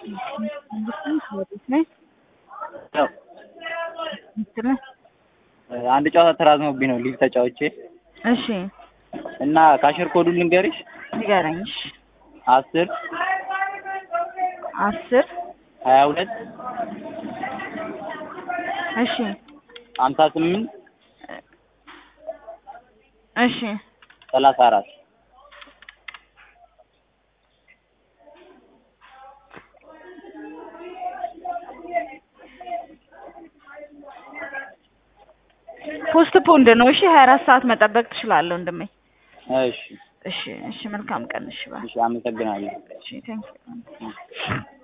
ያው አንድ ጨዋታ ተራዝሞብኝ ነው ሊግ ተጫውቼ እሺ እና ካሽር ኮዱን ልንገርሽ ንገረኝ። እሺ አስር አስር ሀያ ሁለት እሺ ሀምሳ ስምንት እሺ ሰላሳ አራት ፖስት ፖንድ ነው። እሺ ሀያ አራት ሰዓት መጠበቅ ትችላለህ ወንድሜ። እሺ እሺ እሺ መልካም ቀን። እሺ ባይ እሺ አመሰግናለሁ እሺ ቴንክ